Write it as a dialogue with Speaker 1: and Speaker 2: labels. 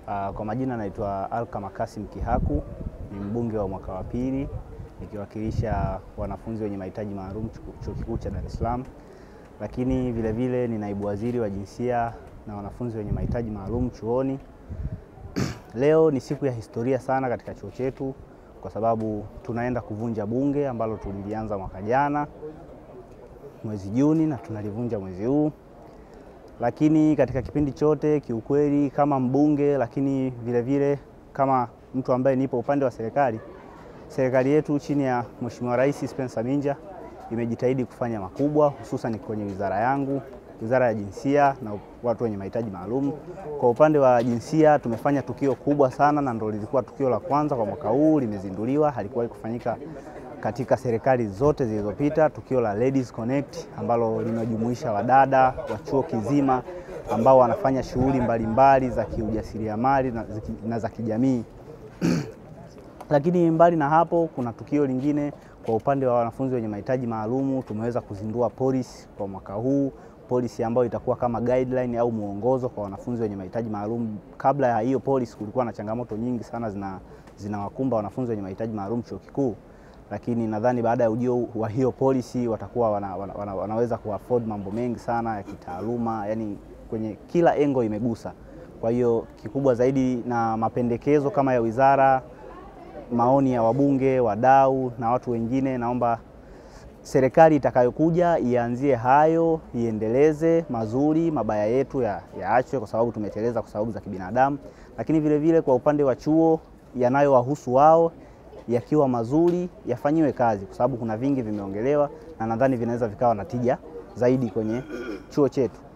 Speaker 1: Uh, kwa majina naitwa Alkama Kasim Kihaku, ni mbunge wa mwaka wa pili nikiwakilisha wanafunzi wenye mahitaji maalum Chuo Kikuu cha Dar es Salaam, lakini vile vile ni naibu waziri wa jinsia na wanafunzi wenye mahitaji maalum chuoni. Leo ni siku ya historia sana katika chuo chetu kwa sababu tunaenda kuvunja bunge ambalo tulilianza mwaka jana mwezi Juni na tunalivunja mwezi huu lakini katika kipindi chote kiukweli, kama mbunge, lakini vile vile kama mtu ambaye nipo upande wa serikali, serikali yetu chini ya Mheshimiwa Rais Spencer Minja imejitahidi kufanya makubwa, hususan kwenye wizara yangu, wizara ya jinsia na watu wenye mahitaji maalum. Kwa upande wa jinsia tumefanya tukio kubwa sana, na ndio lilikuwa tukio la kwanza kwa mwaka huu, limezinduliwa, halikuwahi kufanyika katika serikali zote zilizopita, tukio la Ladies Connect ambalo linajumuisha wadada wa chuo kizima ambao wanafanya shughuli mbalimbali za kiujasiriamali na, na za kijamii. Lakini mbali na hapo, kuna tukio lingine kwa upande wa wanafunzi wenye mahitaji maalumu. Tumeweza kuzindua polisi kwa mwaka huu, polisi ambayo itakuwa kama guideline au mwongozo kwa wanafunzi wenye mahitaji maalum. Kabla ya hiyo polisi, kulikuwa na changamoto nyingi sana zina zinawakumba wanafunzi wenye mahitaji maalum chuo kikuu lakini nadhani baada ya ujio wa hiyo policy watakuwa wana, wana, wana, wanaweza kuafford mambo mengi sana ya kitaaluma, yani kwenye kila engo imegusa. Kwa hiyo kikubwa zaidi na mapendekezo kama ya wizara, maoni ya wabunge, wadau na watu wengine, naomba serikali itakayokuja ianzie hayo, iendeleze mazuri, mabaya yetu yaachwe ya kwa sababu tumeteleza kwa sababu za kibinadamu, lakini vile vile kwa upande wa chuo yanayowahusu wao yakiwa mazuri yafanyiwe kazi, kwa sababu kuna vingi vimeongelewa na nadhani vinaweza vikawa na tija zaidi kwenye chuo chetu.